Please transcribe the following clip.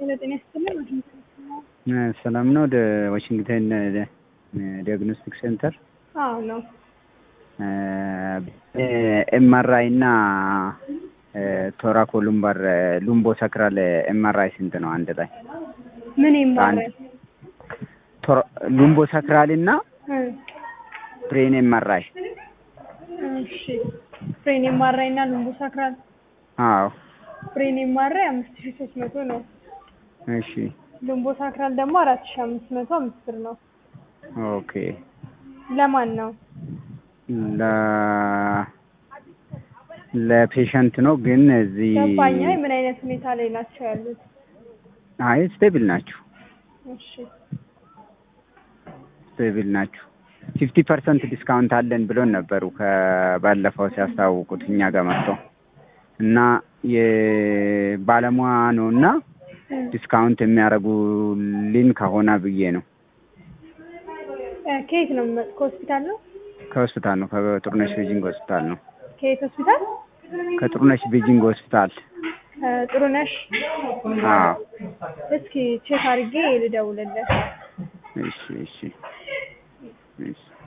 ጤና ይስጥልኝ። ሰላም ነው። ወደ ዋሽንግተን ዲያግኖስቲክ ሴንተር አዎ ነው። ኤምአርአይ እና ቶራኮ ሉምባር ሉምቦ ሰክራል ኤምአርአይ ስንት ነው አንድ ላይ? ምን ይማራል? ሉምቦ ሰክራል እና ብሬን ኤምአርአይ። እሺ ብሬን ኤምአርአይ እና ሉምቦ ሳክራል። አዎ ብሬን ኤምአርአይ አምስት ሺህ ሶስት መቶ ነው። እሺ ሉምቦ ሳክራል ደግሞ አራት ሺህ አምስት መቶ አምስት ብር ነው። ኦኬ ለማን ነው? ለ ለፔሸንት ነው ግን እዚህ ገባኝ። አይ ምን አይነት ሁኔታ ላይ ናቸው ያሉት? አይ ስቴብል ናችሁ እሺ ስቴብል ናችሁ። ፊፍቲ ፐርሰንት ዲስካውንት አለን ብሎን ነበሩ ከባለፈው ሲያስታውቁት እኛ ጋር መጥተው እና የባለሙያ ነው እና ዲስካውንት የሚያደርጉልን ከሆነ ብዬ ነው። ከየት ነው የሚመጡት? ከሆስፒታል ነው? ከሆስፒታል ነው። ከጥሩነሽ ቤጂንግ ሆስፒታል ነው። ከየት ሆስፒታል? ከጥሩነሽ ቤጂንግ ሆስፒታል። ጥሩነሽ። አዎ እስኪ ቼክ አድርጌ ልደውልልህ። እሺ እሺ እሺ